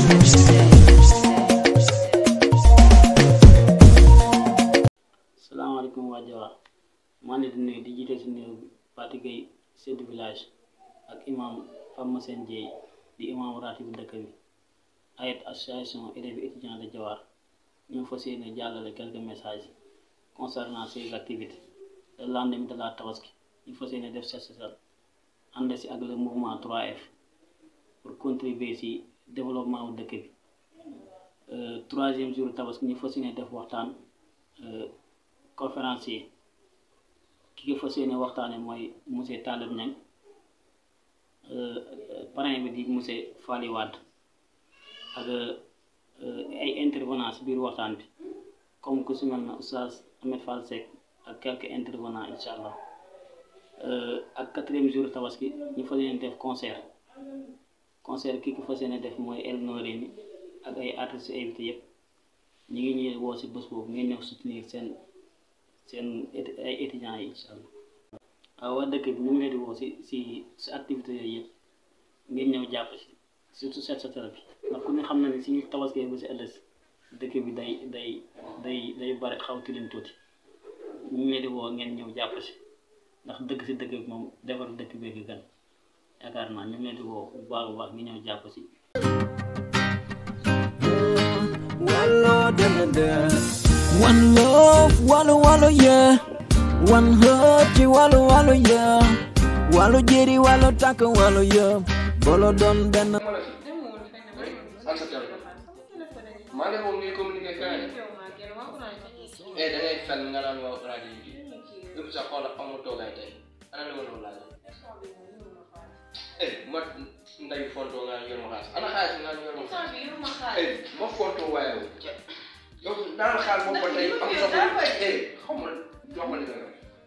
salaamaaleykum waa Jawar maa ngi leen di nuyu di jiite si nuyu Fati Gueye chef de village ak imam Fama Sène Dieye di imam ratib dëkk bi ayet association élèves étudiants de Jawar ñoo fas yéene jàllale quelques messages concernant ces activités le lendemain de la Tabaski ñu fas yéene def set setal ànd si ak le mouvement 3F pour contribuer si développement wu dëkk bi troisième jour Tabaski ñu fas yéene def waxtaan conférencier ki nga fas yéene waxtaane mooy monsieur Talib Niang parrain bi di monsieur Fally Wade ak ay intervenants si biir waxtaan bi comme ku si mel na oustaz Ahmed Fall Seck ak quelques intervenants incha allah ak quatrième jour tabaski ñu fas yéene def concert concert ki ko fas yéene def mooy El Noreyni ak ay artistes invités yëpp ñu ngi ñëw woo si bés boobu ngeen ñëw soutenir seen seen ay étudiants yi incha allah waaw waa dëkk bi ñu ngi leen di woo si si si activités yooyu yëpp ngeen ñëw jàpp si surtout set setal bi ndax ku ne xam na ne si ñu tabaskee ba si ëllëg dëkk bi day day day day bari xaw tilim tuuti ñu ngi leen di woo ngeen ñëw jàpp si ndax dëkk si dëkk bi moom defar dëkk bee gi gën yaakaar naa ñu ngi leen di woo bu baax a baax ngi ñëw jàpp si One love, wallow, wallow, yeah. One heart, wallow, wallow, yeah. Wallow, jerry, wallow, taka, wallow, yeah. Bolo don ben. sant maa ngi moom ñuy communiquer feneen eh da ngay fen nga naan waa rajo yi yëpp sax xoolal amul toogaay tey ana li ma doon laaj eh ma nday fontoo nga yor ma xaalis ana xaalis nga yor ma xaalis eh ma fontoo waaye wu yow naan xaalis boobu ba tey am na eh xaw ma jox ma li nga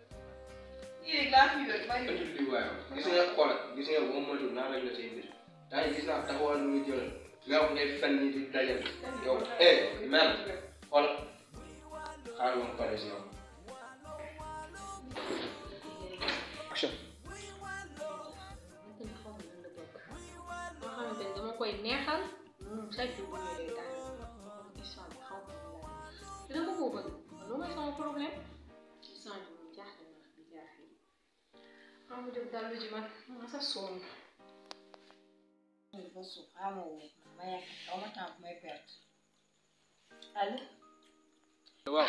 yor ëndi lii waaye gis nga xoolal gis nga boo moytuwul naa rek la say mbir daa gis naa taxawal lu muy jëlal nga wax ngay fen ñi di dajal yow eh man xool xaaral ma pare si yow action moo xamante ni dama koy neexal chaque jour bu ñëwee daal histoire bi xaw ma te dama ko bëgg loolu mooy sama problème histoire bi moom jaaxle na bi jaar fii xam nga def daal lu ji man ma sa sonn ba suuf xamoo wu ma yàgg xaw ma temps bu may perte allo waaw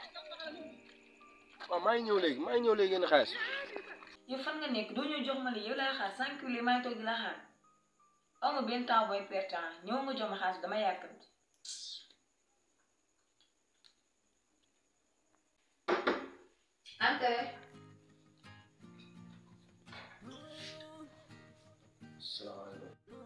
waaw maa ngi ñëw léegi maa ngi ñëw léegi yéen xaalis yow fan nga nekk doo ñëw jox ma li yow lay xaar cinq kilos maa ngi toog di la xaar aw ma benn temps booy perte ah ñëw nga jox ma xaalis dama yàkkamti Ante salaamaaleykum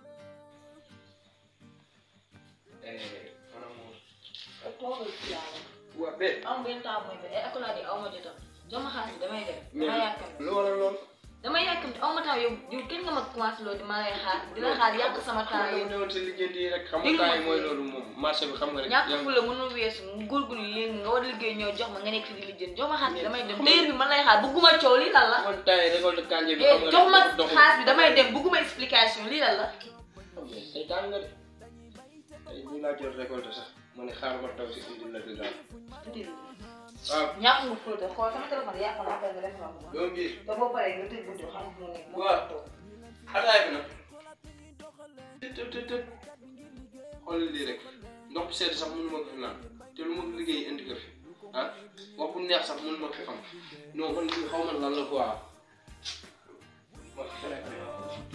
eh maanaam moom toogal ci yàlla waa be aw ma benn temps booy perte ay accolade yi aw ma jotam jox ma xaalis damay dem dama yàkkamti lu waral lool dama yàkkamti aw ma temps yow yow kenn nga ma commencé loolu di ma lay xaar di la xaar yàq sama temps maa ngi yow ñëwoon si liggéey yi rek xam nga Déglu ma temps yi mooy loolu moom marché bi xam nga rek ñàkk fu la mënul weesu mu góorgóorlu léegi nga war a liggéey ñëw jox ma nga nekk fi di lijjën jox ma xaalis bi damay dem téer bi man lay xaar bëgguma coow lii lan la man temps yi récolte kanje bi eh xam nga jox ma doxul. xaalis bi damay dem bëgguma explication lii lan la tey tàng nga de tey ñu laa jot récolte sax ma ne xaar ma taw si indi la bi daal waaw ñàkk nga fóote xool sama téléphone yàqu na après nga def ma ko doom bi te boo paree nga tëj buntu xam fu mu nekk waaw ataay bi nag tëb tëb tëb xoolal lii rek ndox bu sedd sax mënu ma ko fi naan te lu ma liggéey indi ko fi ah wax bu neex sax mënu ma ko fi am non man lii xaw ma lan la quoi ma fere ko yow.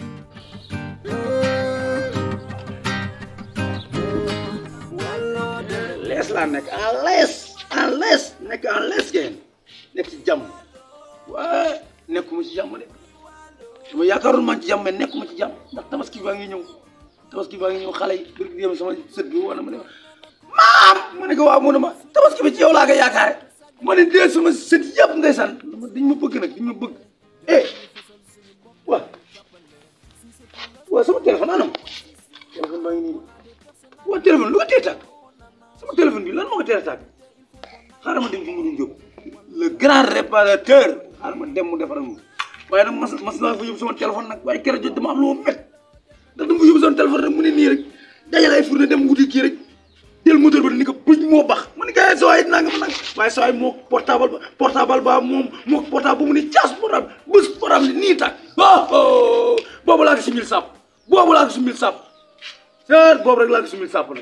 lees laa nekk en lees en lees nekk en lees ngeen nekk ci jàmm waaye nekkuma ci jàmm de dama yaakaarul man ci jàmm mais nekkuma ci jàmm ndax tabaski baa ngi ñëw tabaski baa ngi ñëw xale yi bir gi dem sama sët bi wala ma ne maam ma ne ko waaw mu ne ma tabaski bi ci yow laa ko yaakaare ma ne dee sama sët yëpp ndeysaan dama dañ ma bëgg nag dañ ma bëgg eh waa waa sama téléphone anam téléphone baa ngi nii waa téléphone lu ko tee tàkk sama téléphone bi lan moo ko teel a tàkk xaaral ma dem ci Mourou Diop le grand réparateur xaaral ma dem mu defaral ma waaye nag mas mas naa fa yóbbu sama téléphone nag waaye keroog jot dama am lu ma met ndax dama fa yóbbu sama téléphone rek mu ne nii rek dajale ay fourne dem tuuti kii rek jël moteur ba ni ko bëj moo bax ma ni ko eh sooy nanga ma nang waaye sooy moo portable ba portable ba moom moo portable ba mu ni caas portable bés portable ni nii tàkk oh boobu laa ko si mil sàpp boobu laa ko si mil sàpp seet boobu rek laa ko si mil sàpp nag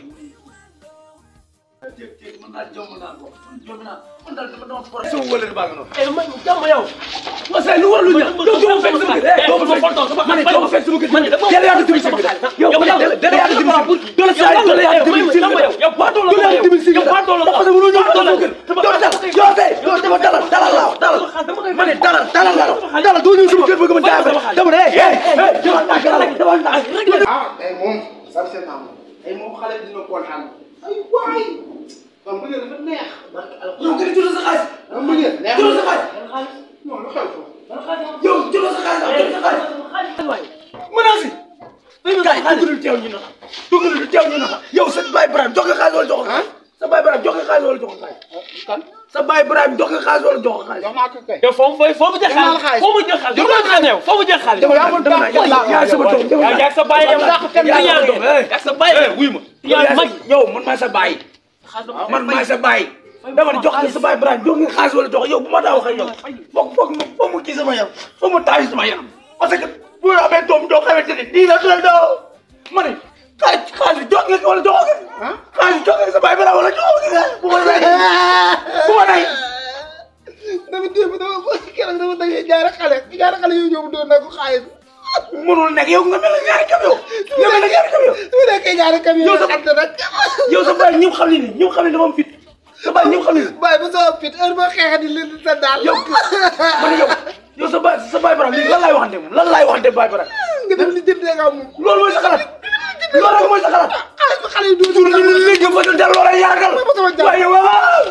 mën naa jom naa ko jom naa man daal dama dama por sama wële baa nga noonu eh man jàmm yow. ma say lu war lu ñaaw yow doo ma fekk sama kër eh doo ma fekk ma ne doo ma fekk sama kër man de dama dala yaa ko dimbali sama kër yow man dala dala yaa ko dimbali dala saa dala yaa ko dimbali sama kër yow waa doo la dala yaa ko dimbali yow waa doo la parce que mënoo ñëw sama kër doo dal yow tey yow dama dalal dalal laa wax dalal ma ne dalal dalal laa wax dalal doo ñëw sama kër bëgg ma jaay dama ne eh eh dama ndànk dama ndànk ah tey moom sant naa ma tey moom xale bi dina kontaan ay waay kon bu ngeen dafa neex. yow nga jël sa xaalis ah bu ngeen neex jël sa xaalis non lu xew foofu. yow jël sa xaalis jël sa xaalis menace kay dugalul teew ñu naxa dugalul teew ñu naxa yow sa baay Ibrahima jox nga xaalis wala jox ko xaalis sa baay Ibrahima jox nga xaalis wala jox ko xaalis kan sa baay Ibrahima jox nga xaalis wala jox ko xaalis jox naa ko kay. yow foo mu foo mu jël xaalis foo mu jël xaalis yow foo mu jël foo mu jël xaalis. dama dama dama yaa sama doom dama yaa sa baay yow yaa yaa sama doom yaa sa baay wuy ma yaa mag yow man maay sa baay man maay sa baay dama ne jox nga sa baay Ibrahima jox nga xaalis wala jox yow bu ma daa wax ak yow foog foog mu foog mu kii sama yaram foog mu taaj sama yaram parce que bu ñu amee doom joo xamante ne nii la tuddee doo ma ne xaalis xaalis jox nga ko wala jox nga xaalis jox nga sa baay Ibrahima wala jox nga bu ma rey bu ma rey dama démb dama bëgg keroog dama dajee ñaari xale ñaari xale yu ñëw doon na ko xaalis. mënul nekk yow nga mel ne ñaari kam yow nga mel ne ñaari kam yow su nekkee ñaari camion Yow sa- xam ne nag. yow sa baay ñëpp xam ne ni ñëpp xam ne dafa am fit sa baay ñëpp xam ne ni waaye bu soo fit heure boo xeexee di leen di sa daal. yow ma ne yow yow sa baay sa baay Ibrahima léegi lan laay waxante moom lan laay waxante baay Ibrahima nga dem li jëndee nga moom. loolu mooy sa xalaat loolu rek mooy sa xalaat xaalis ba xale yu dugg toujours ñu léegi ba dal loola yaragal waaye waaw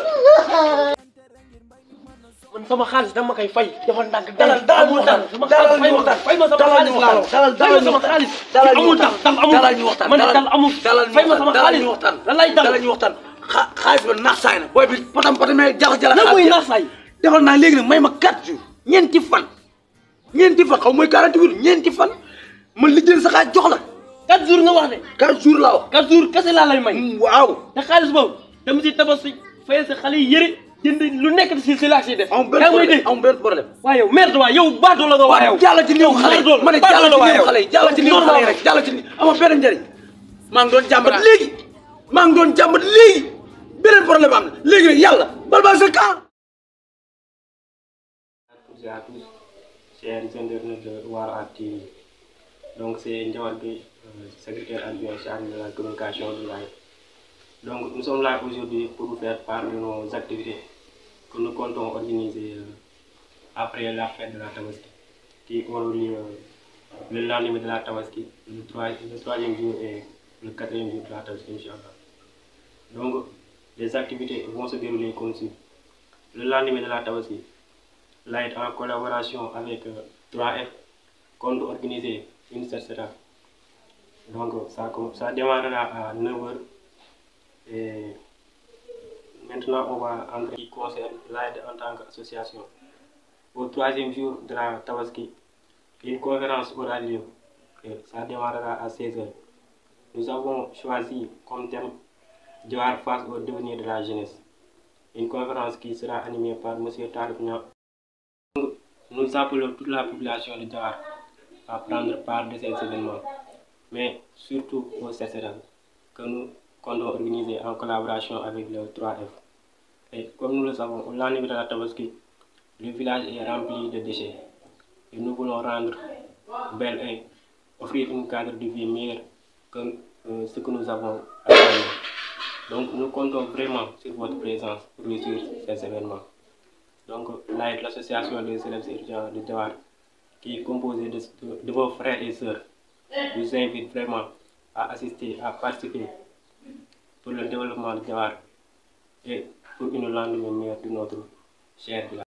man sama xaalis dama koy fay dafa ndànk dalal dalal ñu waxtaan sama dalal xaalis ñu waxtaan fay ma sama dalal xaalis ñu laa waxtaan dalal fay dalal ma ñu sama xaalis dalal ñu amul tax waxtaan dal amul dalal ñu waxtaan man dal amul dalal ñu fay ma sama waxtaan dalal xaalis ñu waxtaan lan lay dal dalal ñu waxtaan xa xaalis ba naax saay na booy bi patam patamee jala jala lan mooy naax saay defal naa léegi nag may ma 4 jours ñeenti fan ñeenti fan xaw mooy 48 jours ñeenti fan ma lijjël sa xaalis jox la quatre jours nga wax de 4 jours laa wax quatre jours kese laa lay may waaw te xaalis boobu dama si tabax si fayal sa xale yi yëre jënd lu nekk si si laa siy def amul benn yaa ngi may problème dégg amul benn problème waaye yow merde waa yow baatoo la nga waa yow jàll ci néew xale yi ma ne jàll ci néew xale yi jàll ci néew xale yi Normal. rek jàll ci néew amul benn njëriñ maa ngi doon jàmbat léegi maa ngi doon jàmbat léegi beneen problème am na léegi nag yàlla bal bal sa camp tous et à tous, chers internautes de War TV. Donc c'est Ndiawar Gueye, euh, secrétaire adjoint chargé de la communication du live. Donc nous sommes là aujourd'hui pour vous faire part de nos activités que nous comptons organiser euh, après la fête de la Tabaski, qui aura lieu euh, le lendemain de la Tabaski, le, trois- le troisième jour et le quatrième jour de la Tabaski, Inch'Allah. Donc les activités vont se dérouler comme suit. Le lendemain de la Tabaski, Light en collaboration avec euh, 3F compte organiser une CCA. Donc ça, com- ça démarrera à 9h et maintenant on va entrer qui concerne Light en tant qu'association. Au troisième jour de la Tabaski, une conférence aura lieu et ça démarrera à 16h. Nous avons choisi comme thème Dioar face au devenir de la jeunesse. Une conférence qui sera animée par M. Tarif Niang, nous appelons toute la population de Dakar à prendre part de ces événements, mais surtout au CCRL, que nous comptons organiser en collaboration avec le 3F. Et comme nous le savons, au lendemain de la Tabaski, le village est rempli de déchets. Et nous voulons rendre belle et offrir un cadre de vie meilleur que euh, ce que nous avons actuellement. Donc nous comptons vraiment sur votre présence pour réussir ces événements. Donc, là, l'association des élèves étudiants de Dawar, qui est composée de, de- de vos frères et sœurs, vous invite vraiment à assister, à participer pour le développement de Dawar et pour une lendemain meilleure de notre cher village.